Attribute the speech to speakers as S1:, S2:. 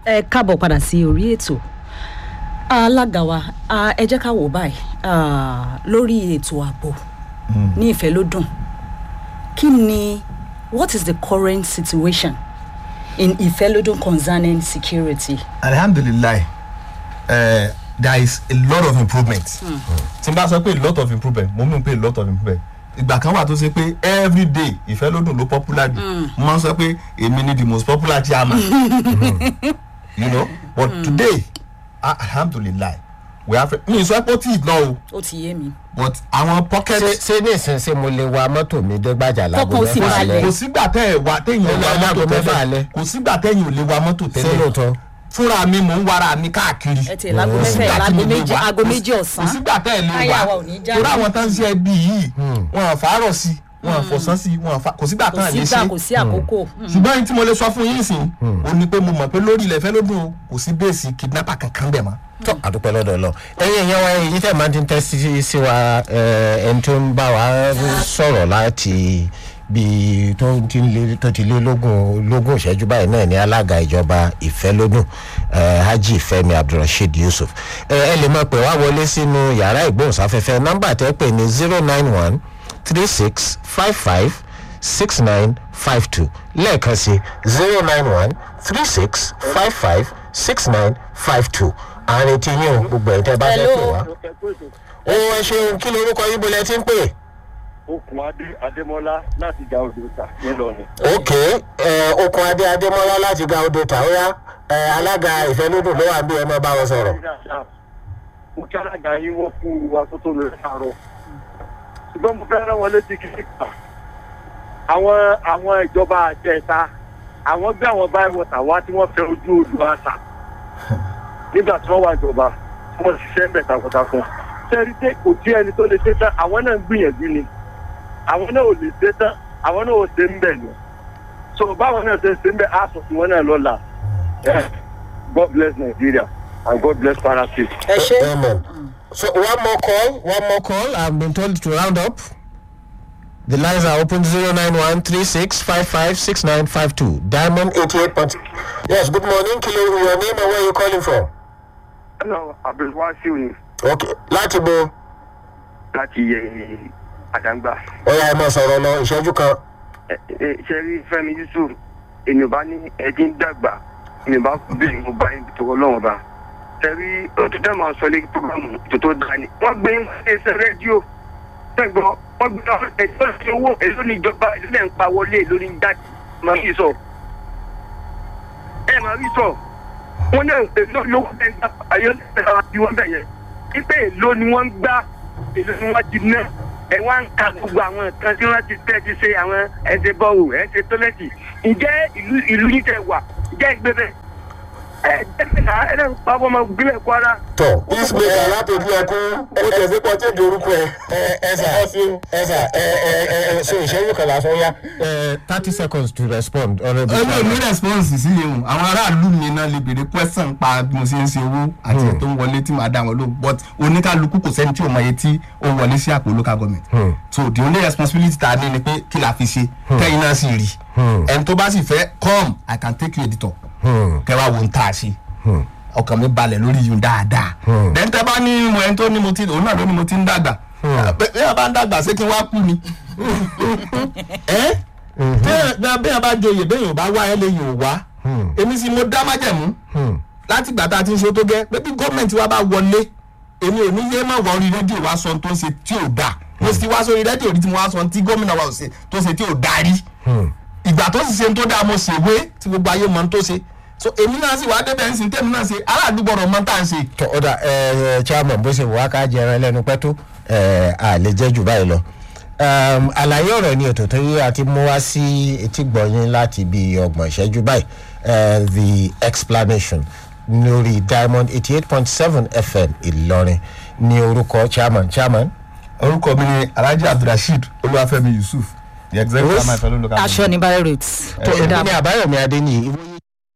S1: ẹ káàbọ̀ padà sí orí ètò alága wa ah, ẹ jẹ́ ká wò báyìí ah, lórí ètò ààbò ní ìfẹ́lódùn kí ni what is the current situation in ìfẹ́lódùn concerning security.
S2: alhamdulilayi uh, there is a lot of improvement tí n bá sọ pé a lot of improvement mo mean pé a lot of improvement ìgbà kan wà tó ṣe pé every day ìfẹ́lódùn ló popular jù mo máa ń sọ pé èmi ni the most popular chairman you know but today ah, alhamdulilayi we have mi sọ pé ó tí ì lọ o
S1: ó ti yé mi.
S2: but àwọn pocket
S3: ṣé ṣé ní ìsinsìn mo lè wa mọ́tò mi dé gbàjà lágbo
S1: Tọkàn ó sì
S3: mẹ́fà
S1: balẹ̀.
S3: alẹ́
S2: kò sígbà tẹ́ ẹ̀ wá téèyàn ò
S3: Ó lọ
S2: wa
S3: láago
S2: mọ́tò
S3: mẹ́fà alẹ́.
S2: tẹ́lẹ̀ kò sígbà téèyàn ò lè wa mọ́tò
S3: ṣé
S2: tẹ́lẹ̀
S3: lóòótọ́
S2: fúnra mi mò ń wara mi káàkiri
S1: ẹ tiẹ̀ láago
S2: Kò
S1: mẹ́fà
S2: sígbà
S1: ẹ̀
S2: tí
S1: láago
S2: mo lè
S1: méjì
S2: wá.
S1: aago
S2: Kò sí-
S1: méjì ọ̀sán.
S2: kò sígbà tẹ́ ẹ̀ lè
S1: Táyà wa
S2: wá
S1: ò ní já.
S2: torí àwọn tó ń ṣe ẹbí yìí wọn à fàárọ̀ sí wọn à fọ̀sán sí wọn à fa kò sígbà
S1: kò
S2: tán à lè
S1: sígbà
S2: ṣe
S1: kò sí àkókò. Mm.
S2: ṣùgbọ́n ẹni tí mo lè sọ fún yín sìn ó ní pé mo mọ̀ pé lórí ilẹ̀ fẹ́ lódún o kò sí bẹ́ẹ̀sì kidnapper kankan bẹ̀ mọ́.
S3: tó àdúpẹ́ lọ́dọ̀ lọ ẹ̀yin èèyàn wa èyí tẹ̀ máa ti ń tẹ́ sí sí wa ẹ, ẹni tó ń bá wa sọ̀rọ̀ láti bí tó ti lé tó ti lé lógún lógún ìṣẹ́jú báyìí náà ní alága ìjọba ìfẹ́lódùn ẹ, Haji Fẹ́mi Abdulrasheed Yusuf ẹ ẹ lè máa pè wá wọlé sínú yàrá ìgbóhùnsáfẹ́fẹ́ nọ́mbà tẹ́ pè ní zero nine one three six five five six nine five two lẹ́ẹ̀kan sí zero nine one three six five five six nine five two àárín tí yín o gbogbo ẹ̀ tẹ́ bá fẹ́ pè wá. ó ẹ ṣeun kí lorúkọ yín bolẹ̀ tí ń pè.
S4: okùn adé adémọlá láti ga òdòdó ńìlọrin.
S3: ok ẹ okun adé adémọlá láti ga odò tàwíyá ẹ alága ìfẹnudùn ló wà bí ẹ máa bá wọn sọ̀rọ̀.
S4: mo kí alága yín wọ́n fún wa tó tó lè sàárọ̀ ṣùgbọ́n mo fẹ́ rán wọn létí kìíní kan àwọn àwọn ìjọba àjẹta àwọn gbé àwọn báyìí wọ̀tà wá tí wọ́n fẹ́ ojú odò àṣà nígbà tí wọ́n wà ìjọba tí wọ́n ṣiṣẹ́ ń bẹ̀ takuntakun sẹ́rí tẹ́ kò tí ẹni tó lè ṣe tán àwọn náà ń gbìyànjú ni àwọn náà ò lè ṣe tán àwọn náà ò ṣe ń bẹ̀ ni so báwọn náà ṣe ṣe ń bẹ̀ á sọ fún wọn náà lọ́la Yeah. God bless Nigeria and God bless Kwara State.
S1: ẹ ṣe.
S3: amen. so one more call one more call i have been told to round up. The lines are open zero nine one three six five five six nine five two diamond eighty eight point. yes good morning kí ló your name and where you calling from.
S4: Hello, Abdulwasiu ni
S3: ok láti bo
S4: láti yẹ àdàgbà.
S3: ọ̀ya ẹ̀ máa sọ̀rọ̀ lọ ìṣẹ́jú kan.
S4: Ṣé rí Fẹ́mi Yusuf ènìyàn bá ní ẹjí ń dàgbà ènìyàn bá bẹ̀rẹ̀ mo bá ibi tó ọlọ́run bá. Ṣé rí oṣù tẹ́ máa sọ lé programu tó tó dá ni. Wọ́n gbé ẹsẹ̀ rédíò tẹ̀gbọ́n wọ́n gbé ẹ̀sọ́ ti owó èló ní ìjọba èló lẹ́ ń pa wọlé èló ní jáde máa rí sọ. Ẹ máa rí sọ. Wọ́n ní èló lówó ẹ̀ ń gbà ayọ́ ẹ̀ka bí wọ́n bẹ̀ yẹn. Ipe èló ni wọ́n ń gbá èló ni wọ́n ti ná ẹ wá ń ka gbogbo àwọn nǹkan tí wọ́n ti tẹ́ ti ṣe àwọn ẹsẹ̀ bọ́ọ̀lù ẹsẹ̀ tọ́lẹ́tì ǹjẹ́ ìlú ìlú yìí tẹ̀ wà ǹjẹ́ ìgbé bẹ́ẹ̀ ẹ jẹ́ náà ẹ náà pa ọmọ gbílẹ̀ kwara.
S3: tọ peacemaker látòjú ẹkún ó tẹ̀sí pọ̀ tí èdè orúkọ ẹ ẹ ẹsà ẹsà ẹ ẹ ẹ ẹ so ìṣẹ́jú kan lásán yá. thirty seconds to respond honourable
S2: ẹnu
S3: chairman.
S2: mi response sí yẹn o àwọn aráàlú mi náà lè béèrè question pa bí mo ṣe ń ṣe owó àti ẹ̀ tó ń wọlé tí màá dá wọn lóhùn but oníkálukú kò sẹ́ni tí ò mọ iye tí ó ń wọlé sí àpò local government so the only responsibility ta ni ni pé kí la fi ṣe kẹ́yìn náà sì rí ẹni tó bá sì fẹ́ come i can take you editor kẹwàá wo ń tà sí ọkàn mi balẹ̀ lórí yìí dáadáa then tẹ́ bá ní mo ẹni tó ní mo ti òun náà ló ní mo ti ń dàgbà bí ẹ bá ń dàgbà ṣé kí n wá kú ni ẹ bẹ́ẹ̀ bẹ́ẹ̀ bá joyè bẹ́ẹ̀ yóò bá wá ẹ lè yóò wá èmi sì mo dá májẹ̀mú láti gbà tá a ti ń ṣe tó gẹ́ pé bí gọ́ọ̀mẹ̀ntì wa bá wọlé èmi ò ní yé má wọ orí rédíò wá sọ tó ń ṣe tí ò dáa mo sì wá sórí rédíò rí tí mo wá sọ tí gómìnà wa ò ṣe tó ṣe tí ò dáa rí ìgbà tó sì ṣe tó dáa mo ṣèwé tí gbogbo ayé mọ̀ ń tó ṣe so èmi náà sì wá débẹ̀ ń sìn tẹ́mi náà ṣe aráàlú gbọ́dọ̀ mọ̀ tá à ń ṣe.
S3: tọ ọ̀dà ẹ ẹ chairman bó ṣe wà ká jẹ ẹran lẹ́nu pẹ́ tó ẹ à lè jẹ́ jù báyìí lọ. Um, àlàyé ọ̀rọ̀ ni ètò tó yẹ àti mú wá sí etí gbọ̀nyìn láti bí ọgbọ̀n ìṣẹ́jú báyìí eh, the explanation lórí diamond eighty eight point seven fm ìlọrin ní orúkọ chairman chairman.
S2: orúkọ mi ni alhaji abdulrasheed olúwàfẹ́mi yusuf the executive chairman fellow local
S1: aṣọ ní barrel roots.
S3: èmi ní àbáyọ̀mí adé ní ìwòye